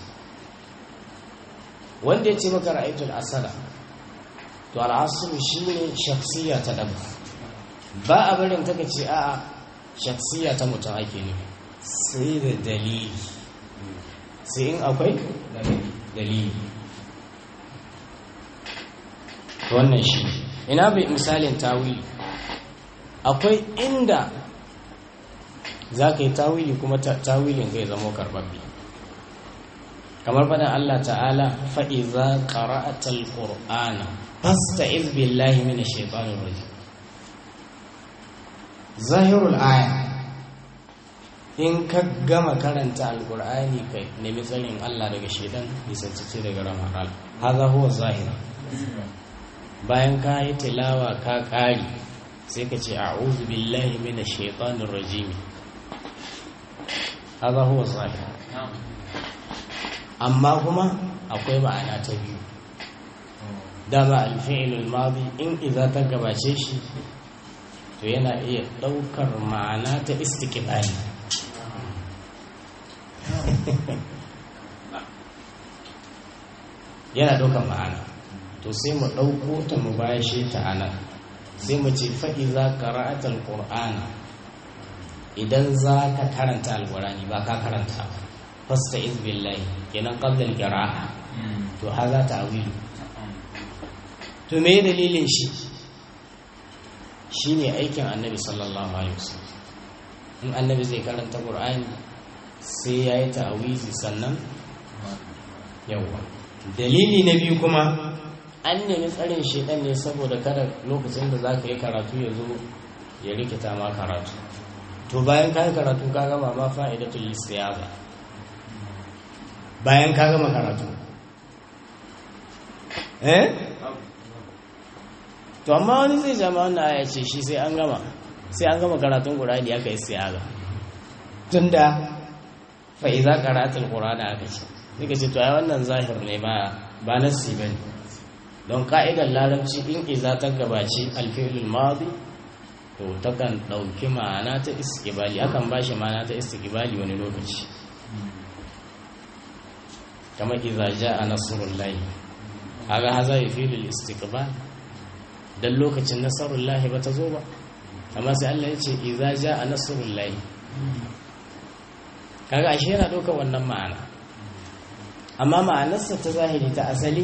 wanda ya ce maka ra'aitul asara to al'asu shi ne shaksiya ta ɗaba ba a barin ta ce a'a shaksiya ta mutum ake nufi sai da dalili sai in akwai dalili wannan shi ina bai misalin tawili akwai inda za ka yi tawili kuma tawilin zai zama karbabbi kamar faɗin Allah ta'ala faɗi za ƙara'atal ƙur'ana fasta izbillahi mini shaifanin waje zahirul aya in ka gama karanta alƙur'ani ka nemi tsarin Allah daga shaidan nisancice daga ramar Allah haza huwa zahir bayan ka yi tilawa ka ƙari sai ka ce a'udhu billahi minash shaitanir rajim haza huwa zahir amma kuma akwai ma'ana ta biyu dama alfi'ilul madi in idza ta gabace shi to yana iya daukar ma'ana ta istiqbali yana daukar ma'ana to sai mu dauko ta mu bayashe ta anan sai mu ce fa idza qara'atal qur'ana idan za ka karanta alqur'ani ba ka karanta ba fasta'iz billahi kenan qabla al-qira'a to haza ta'wilu to me dalilin shi shine aikin annabi sallallahu alaihi wasallam in annabi zai karanta qur'ani sai yayi ta'wizi sannan yawa dalili na biyu kuma an nemi tsarin shedan ne saboda kada lokacin da zaka yi karatu ya zo ya rikita ma karatu to bayan ka yi karatu ka gama ma fa'idatul istiyaza bayan ka gama karatu eh to amma wani zai jama wannan aya ce shi sai an gama sai an gama karatun qur'ani aka yi siyaga tunda fa idza qara'atul qur'ana aka ce nika ce to ai wannan zahir ne ba ba nasi bane don ka'idar larabci in iza ta gabaci alfi'lul madi to takan dauki ma'ana ta istiqbali akan bashi ma'ana ta istiqbali wani lokaci kama iza ja'a nasrullahi kaga haza yufidu al-istiqbal dan lokacin nasrullahi ba ta zo ba amma sai Allah ya ce iza ja'a nasrullahi kaga ashe yana ɗaukar wannan ma'ana amma ma'anarsa ta zahiri ta asali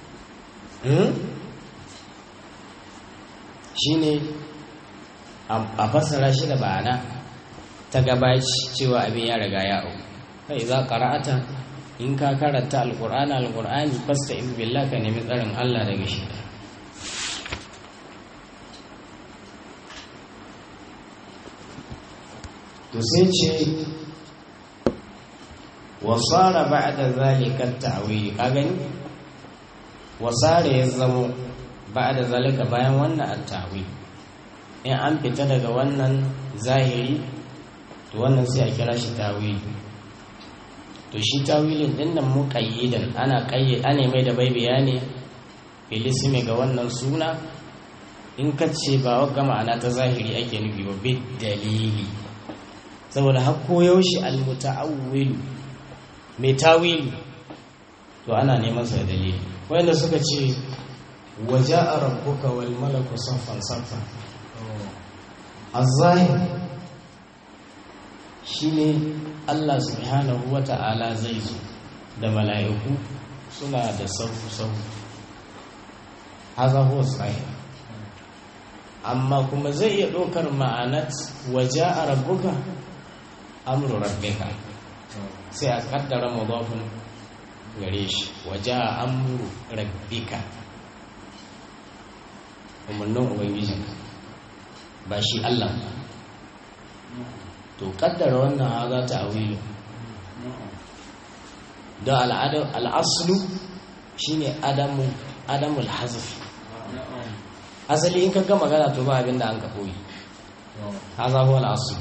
shine a fassara shi da ma'ana ta gabaci cewa abin ya riga ya au kai za qara'ata in ka karanta alqur'ani alqur'ani fasta in billah ka nemi tsarin Allah daga shi to sai ce wasara ba'da zalika ta'wili ka gani wasara ya zamo ba'da zalika bayan wannan at-ta'wil in an fita daga wannan zahiri to wannan sai a kira shi tawili to shi tawilin din nan muqayyidan ana qayyid ana mai da bai bayani bilismi ga wannan suna in ka ce ba wa ma'ana ta zahiri ake nufi ba bid dalili saboda har koyaushe al-muta'awwil mai tawili to ana neman sa dalili wanda suka ce waja'a rabbuka wal malaku saffan saffan az-zahir shine Allah subhanahu wata'ala zai zo da mala'iku suna da sauku sauku haza huwa zahir amma kuma zai iya ɗaukar ma'anat waja'a rabbuka amru rabbika sai a kaddara mudafin gare shi waje a amuru rabbika umarnin ubangijinka ba shi Allah ba to kaddara wannan haza ta awilu da al'aslu shine adamu adamul hazfi asali in ka ga magana to ba abinda an ka koyi haza huwa al'aslu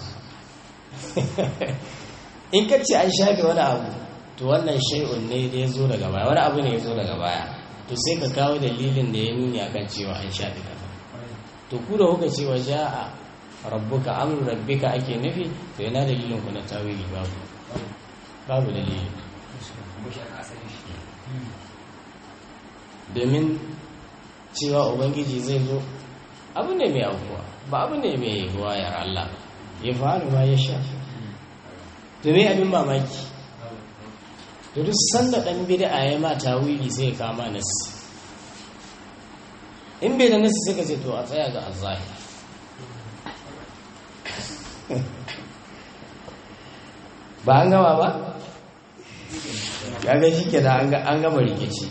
in ka ce an shafe wani abu to wannan shay'un ne da ya zo daga baya wani abu ne ya zo daga baya to sai ka kawo dalilin da ya nuni akan cewa an shafe kaza to ku da kuka cewa ja'a rabbuka amru rabbika ake nufi to yana dalilin ku na tawili babu babu dalili domin cewa ubangiji zai zo abu ne mai aukuwa ba abu ne mai wayar Allah ya faru ma ya sha to me abin mamaki to duk sanda dan bid'a ya ma tawili sai ya kama nasi in bai da nasi sai ka ce to a tsaya ga azzahir ba an gama ba kaga shi ke da an gama rikici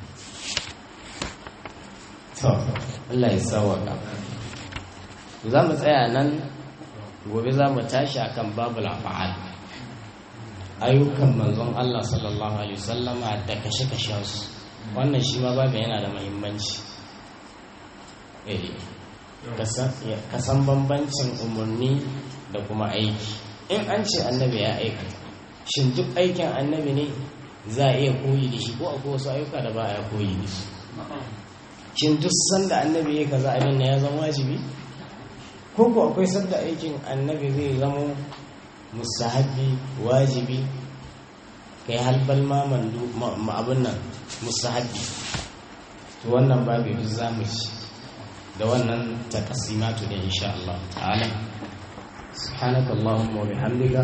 to Allah ya sawaka za mu tsaya nan gobe za mu tashi akan babu lafa'al ayyukan manzon Allah sallallahu alaihi wasallama da kashe-kashe su wannan shi ma babu yana da muhimmanci eh kasan bambancin umarni da kuma aiki in an ce annabi ya aikata shin duk aikin annabi ne za a iya koyi da shi ko akwai wasu ayyuka da ba a koyi da shi shin duk sanda annabi ya kaza abin ya zama wajibi ko ko akwai sanda aikin annabi zai zama mustahabi wajibi kai halbal ma mandu abin nan mustahabi to wannan babu duk zamu ci da wannan takasimatu ne insha Allah ta'ala سبحانك اللهم وبحمدك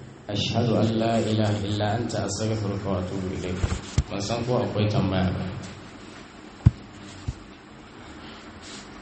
أشهد أن لا إله إلا أنت أستغفرك وأتوب إليك من سنقوا أقوي تنبأ